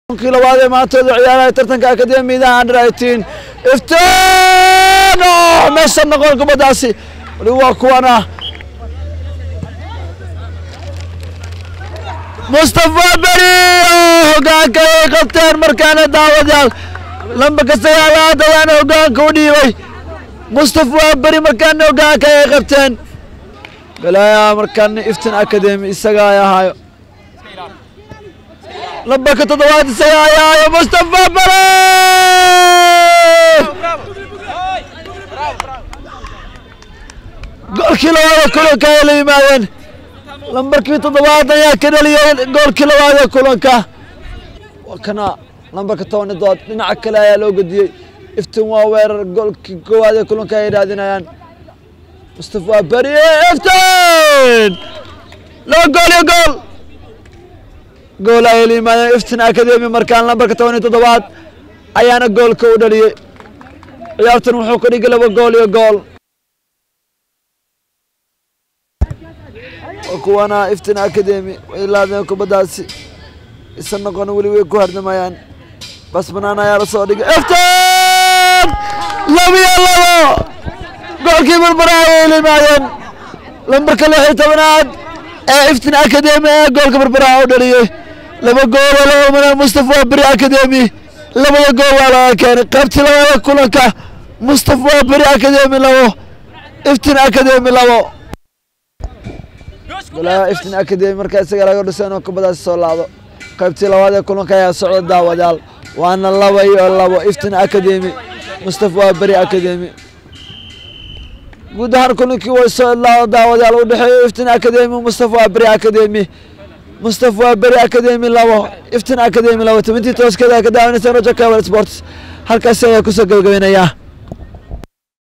kii labaad ee maantooda ciyaaraha tartanka akademiyada under eighteen iftiin oo meesha noqon kubaddaasi wali waa kuwana mustafa beri oo hogaanka ay qabteen markaana daawadayaal lambarka sagaalaad ayaana hogaanka u dhiibay mustafa beri markaana hogaanka ay qabteen galaya markaana iftin academy isaga ay ahaayo lambarka toddobaad isaga ay ahaayo mustafa beri goolkii labaad ee kulanka ay la yimaadeen lambarkii toddobaad ayaa ka dhaliyay goolkii labaad ee kulanka waa kana lambarka toban iyo dood dhinaca kale ayaa loo gediyey iftin waa weerar goolkii koowaad ee kulanka ay raadinayaan mustafa beri iftin loo gool iyo gool gool ayay la yimaadeen iftin academy markaan lambarka toban iyo toddobaad ayaana goolka u dhaliyey ciyaartan wuxuu ka dhigay laba gool iyo gool kuwana iftin academy way laadeen kubaddaasi isa noqon weli way ku hardamayaan bas banaan ayaa la soo dhigay iftin labiyo labo goolkii barbara ayay la yimaadeen lambarka lix iyo tobanaad ee iftin academy ee goolka barbaraha u dhaliyey laba gool oo laga maray mustafa beri academy labada gool waa laga keenay qaybtii labaada kulanka mustafa beri academy labo iftin academy labo golaa iftin academy markaa isaga laga dhiso inuu kubadaasi soo laado qaybtii labaad ee kulanka ayaa socda daawadayaal waana laba iyo labo iftin academy mustafa beri academy guud ahaan kulankii way soo idlaado daawadayaal u dhexeeyo iftin academy mustafa beri academy mustafa beri academy labo iftin academy labo tobantii tooskeeda ka daawanaysa roger cable sports halkaasi ayaa kusoo gabagabaynayaa